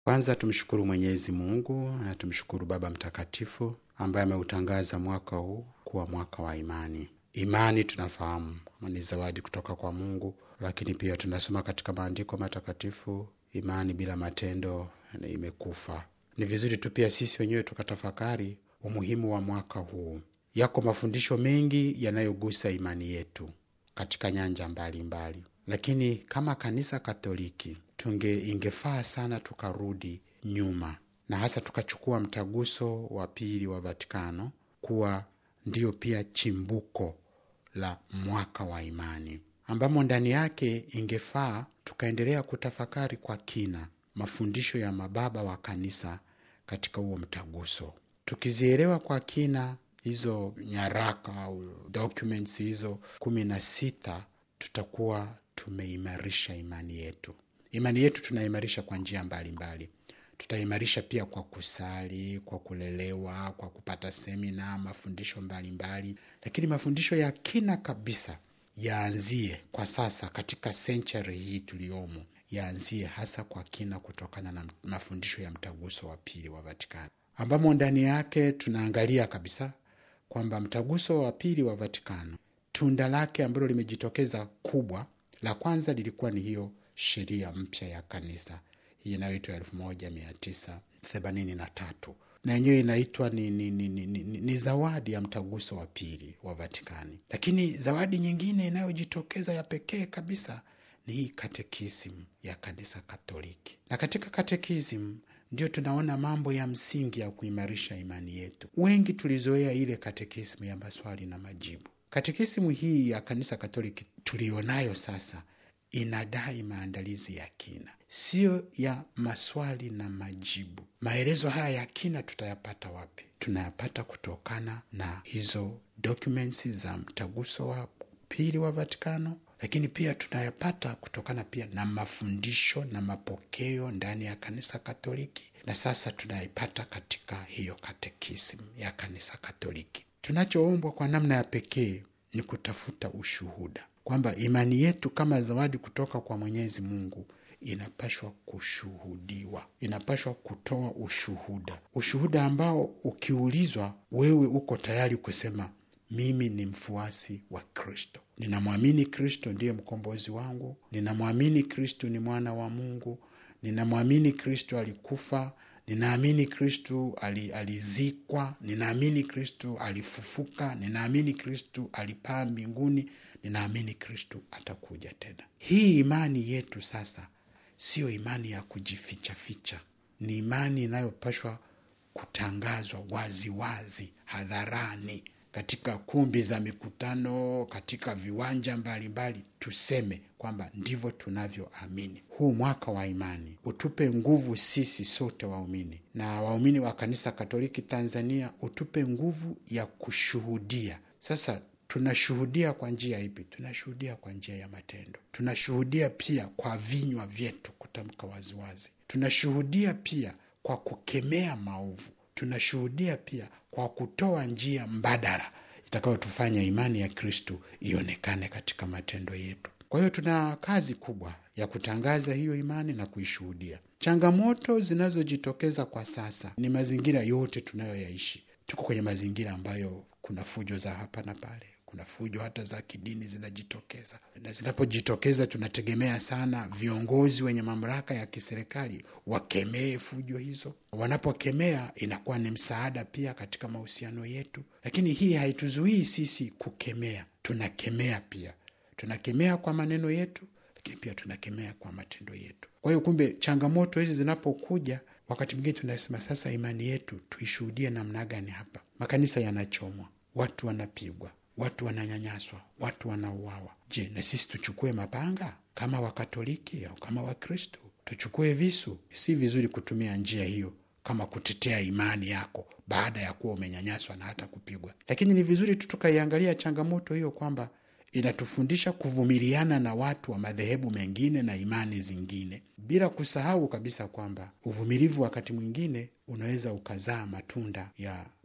Kwanza tumshukuru Mwenyezi Mungu na tumshukuru Baba Mtakatifu ambaye ameutangaza mwaka huu kuwa mwaka wa imani. Imani tunafahamu ni zawadi kutoka kwa Mungu, lakini pia tunasoma katika maandiko matakatifu, imani bila matendo imekufa. Ni vizuri tu pia sisi wenyewe tukatafakari umuhimu wa mwaka huu. Yako mafundisho mengi yanayogusa imani yetu katika nyanja mbalimbali mbali. Lakini kama kanisa Katoliki tunge ingefaa sana tukarudi nyuma na hasa tukachukua mtaguso wa pili wa Vatikano kuwa ndiyo pia chimbuko la mwaka wa imani, ambamo ndani yake ingefaa tukaendelea kutafakari kwa kina mafundisho ya mababa wa kanisa katika huo mtaguso. Tukizielewa kwa kina hizo nyaraka au documents hizo kumi na sita, tutakuwa tumeimarisha imani yetu. Imani yetu tunaimarisha kwa njia mbalimbali. Tutaimarisha pia kwa kusali, kwa kulelewa, kwa kupata semina, mafundisho mbalimbali mbali. Lakini mafundisho ya kina kabisa yaanzie kwa sasa katika senchari hii tuliyomo, yaanzie hasa kwa kina kutokana na mafundisho ya mtaguso wa pili wa Vatikani, ambamo ndani yake tunaangalia kabisa kwamba mtaguso wa pili wa Vatikano tunda lake ambalo limejitokeza kubwa, la kwanza lilikuwa ni hiyo sheria mpya ya kanisa hii inayoitwa elfu moja mia tisa themanini na tatu na yenyewe inaitwa ni, ni, ni, ni, ni, ni zawadi ya mtaguso wa pili wa Vatikani. Lakini zawadi nyingine inayojitokeza ya pekee kabisa ni hii katekisimu ya kanisa Katoliki, na katika katekisimu ndio tunaona mambo ya msingi ya kuimarisha imani yetu. Wengi tulizoea ile katekisimu ya maswali na majibu. Katekisimu hii ya kanisa Katoliki tulionayo sasa inadai maandalizi ya kina, siyo ya maswali na majibu. Maelezo haya ya kina tutayapata wapi? Tunayapata kutokana na hizo documents za mtaguso wa pili wa Vatikano, lakini pia tunayapata kutokana pia na mafundisho na mapokeo ndani ya kanisa Katoliki, na sasa tunaipata katika hiyo katekisimu ya kanisa Katoliki. Tunachoombwa kwa namna ya pekee ni kutafuta ushuhuda kwamba imani yetu kama zawadi kutoka kwa Mwenyezi Mungu inapashwa kushuhudiwa, inapashwa kutoa ushuhuda, ushuhuda ambao ukiulizwa, wewe uko tayari kusema mimi ni mfuasi wa Kristo, ninamwamini Kristo ndiye mkombozi wangu, ninamwamini Kristo ni mwana wa Mungu, ninamwamini Kristo alikufa ninaamini Kristu alizikwa, ninaamini Kristu alifufuka, ninaamini Kristu alipaa mbinguni, ninaamini Kristu atakuja tena. Hii imani yetu sasa siyo imani ya kujifichaficha, ni imani inayopashwa kutangazwa waziwazi wazi, hadharani, katika kumbi za mikutano, katika viwanja mbalimbali mbali, tuseme kwamba ndivyo tunavyoamini. Huu mwaka wa imani utupe nguvu sisi sote waumini na waumini wa kanisa Katoliki Tanzania, utupe nguvu ya kushuhudia. Sasa tunashuhudia kwa njia ipi? Tunashuhudia kwa njia ya matendo, tunashuhudia pia kwa vinywa vyetu kutamka waziwazi, tunashuhudia pia kwa kukemea maovu tunashuhudia pia kwa kutoa njia mbadala itakayotufanya imani ya Kristu ionekane katika matendo yetu. Kwa hiyo tuna kazi kubwa ya kutangaza hiyo imani na kuishuhudia. Changamoto zinazojitokeza kwa sasa ni mazingira yote tunayoyaishi. Tuko kwenye mazingira ambayo kuna fujo za hapa na pale, kuna fujo hata za kidini zinajitokeza, na zinapojitokeza tunategemea sana viongozi wenye mamlaka ya kiserikali wakemee fujo hizo. Wanapokemea inakuwa ni msaada pia katika mahusiano yetu, lakini hii haituzuii sisi kukemea. Tunakemea pia, tunakemea kwa maneno yetu, lakini pia tunakemea kwa matendo yetu. Kwa hiyo kumbe, changamoto hizi zinapokuja, wakati mwingine tunasema sasa, imani yetu tuishuhudie namna gani? Hapa makanisa yanachomwa, watu wanapigwa watu wananyanyaswa, watu wanauawa. Je, na sisi tuchukue mapanga kama Wakatoliki au kama Wakristo? Tuchukue visu? Si vizuri kutumia njia hiyo kama kutetea imani yako baada ya kuwa umenyanyaswa na hata kupigwa. Lakini ni vizuri tu tukaiangalia changamoto hiyo kwamba inatufundisha kuvumiliana na watu wa madhehebu mengine na imani zingine, bila kusahau kabisa kwamba uvumilivu wakati mwingine unaweza ukazaa matunda ya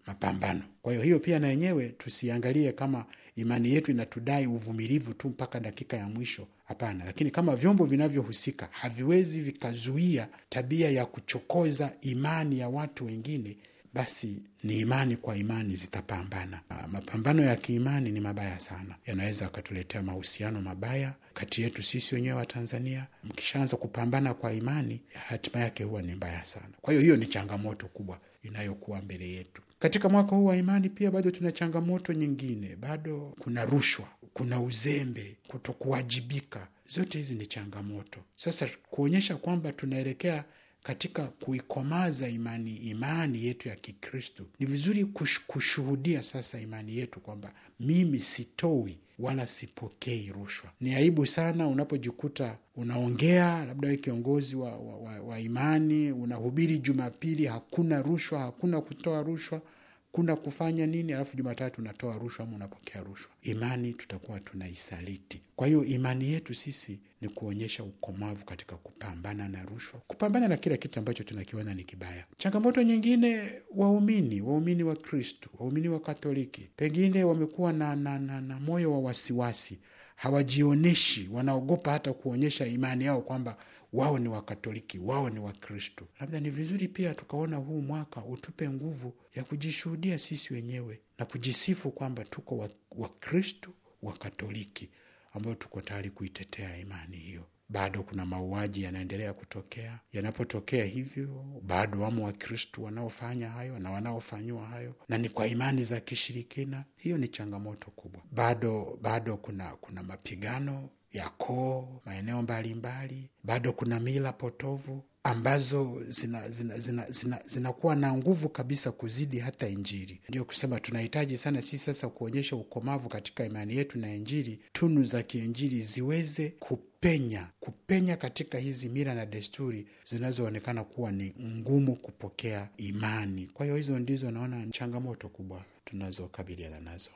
mapambano. Kwa hiyo hiyo pia na yenyewe tusiangalie kama imani yetu inatudai uvumilivu tu mpaka dakika ya mwisho. Hapana, lakini kama vyombo vinavyohusika haviwezi vikazuia tabia ya kuchokoza imani ya watu wengine, basi ni imani kwa imani zitapambana. Mapambano ya kiimani ni mabaya sana, yanaweza akatuletea mahusiano mabaya kati yetu sisi wenyewe wa Tanzania. Mkishaanza kupambana kwa imani, hatima yake huwa ni mbaya sana. Kwa hiyo hiyo ni changamoto kubwa inayokuwa mbele yetu. Katika mwaka huu wa imani pia bado tuna changamoto nyingine, bado kuna rushwa, kuna uzembe, kutokuwajibika. Zote hizi ni changamoto. Sasa kuonyesha kwamba tunaelekea katika kuikomaza imani imani yetu ya Kikristo, ni vizuri kush, kushuhudia sasa imani yetu kwamba mimi sitoi wala sipokei rushwa. Ni aibu sana unapojikuta unaongea, labda we kiongozi wa, wa, wa, wa imani, unahubiri Jumapili, hakuna rushwa, hakuna kutoa rushwa kuna kufanya nini, alafu Jumatatu unatoa rushwa ama unapokea rushwa. Imani tutakuwa tunaisaliti. Kwa hiyo imani yetu sisi ni kuonyesha ukomavu katika kupambana na rushwa, kupambana na kila kitu ambacho tunakiona ni kibaya. Changamoto nyingine, waumini waumini wa Kristu, waumini wa Katoliki pengine wamekuwa na, na, na, na moyo wa wasiwasi, hawajionyeshi, wanaogopa hata kuonyesha imani yao kwamba wao ni Wakatoliki, wao ni Wakristo. Labda ni vizuri pia tukaona huu mwaka utupe nguvu ya kujishuhudia sisi wenyewe na kujisifu kwamba tuko Wakristo wa Wakatoliki ambao tuko tayari kuitetea imani hiyo. Bado kuna mauaji yanaendelea kutokea. Yanapotokea hivyo, bado wamo Wakristo wanaofanya hayo na wanaofanyiwa hayo, na ni kwa imani za kishirikina. Hiyo ni changamoto kubwa. Bado bado kuna kuna mapigano ya koo maeneo mbalimbali. Bado kuna mila potovu ambazo zinakuwa zina, zina, zina, zina na nguvu kabisa kuzidi hata Injili. Ndio kusema tunahitaji sana sisi sasa kuonyesha ukomavu katika imani yetu na Injili, tunu za kiinjili ziweze kupenya kupenya katika hizi mila na desturi zinazoonekana kuwa ni ngumu kupokea imani. Kwa hiyo hizo ndizo naona changamoto kubwa tunazokabiliana nazo.